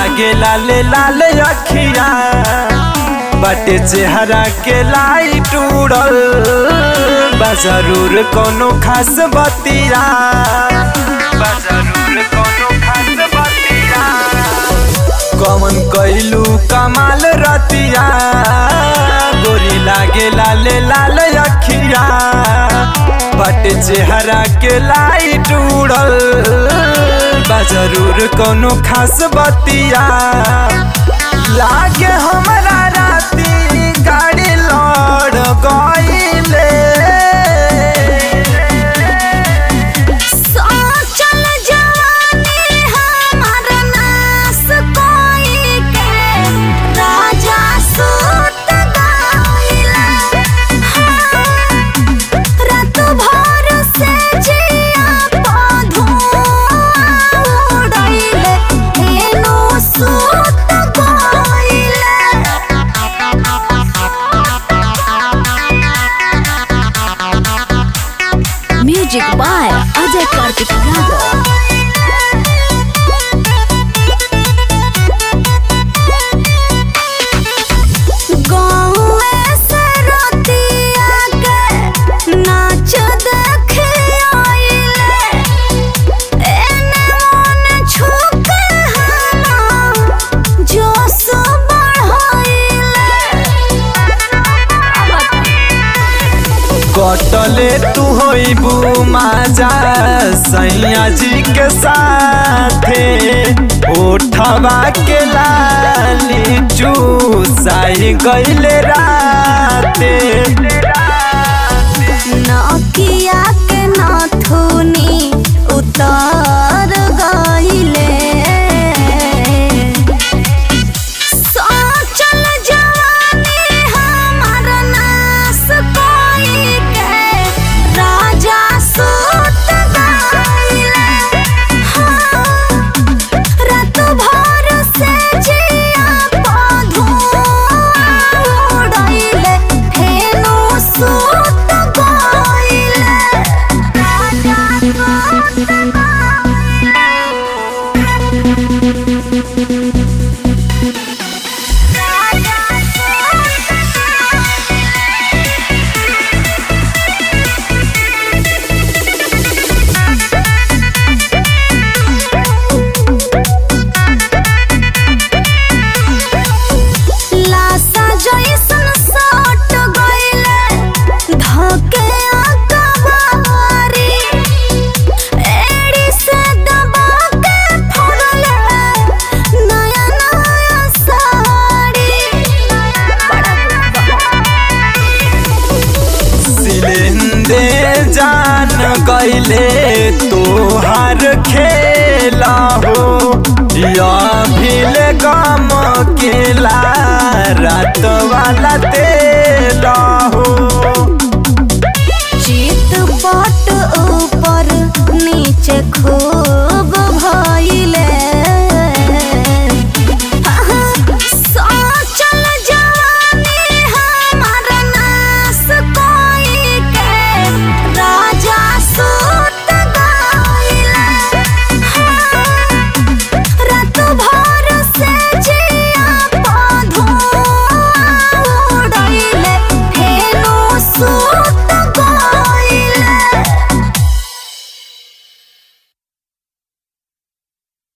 लागे लाले लाल अखिया बाटे चेहरा के लाइट उड़ल बा जरूर कोनो खास बतिया बा जरूर कोनो खास बतिया कमन कैलू कमाल रतिया गोरी लागे लाले लाल अखिया बट चेहरा के लाइट उड़ल बा जरूर कोनो खास बतिया लागे हमरा राती गाड़ी लड़ गईले सोचल जवानी हमार नास कोई के राजा सूत गइला रात भर से जिया पधुआ उड़ैले एनो सूत गइले म्यूजिक बाय अजय कार्तिक यादव गाँवे से रतिया के नाच देखे आइले एने ओने छुके हमा जोश बढ़ाइले कटले तू होइबू माजा सैया जी के साथे ओठवा के लाली चूसाई गइले राते नकिया के नाथुनी उतार गइले सोचल जवानी हमार नास कोई के राजा सूत गइले रात भर से जिया पधुआ उड़ैले फेनो सूत गइले राजा सूत लासा जैसन सट गइले धके अकबारी एड़ी से दबा के फोड़ले नया नया साड़ी सिलेंदे जान गइले तोहार खेला हो या भील गम केला रात वाला तेला हो चित पट ऊपर नीचे खो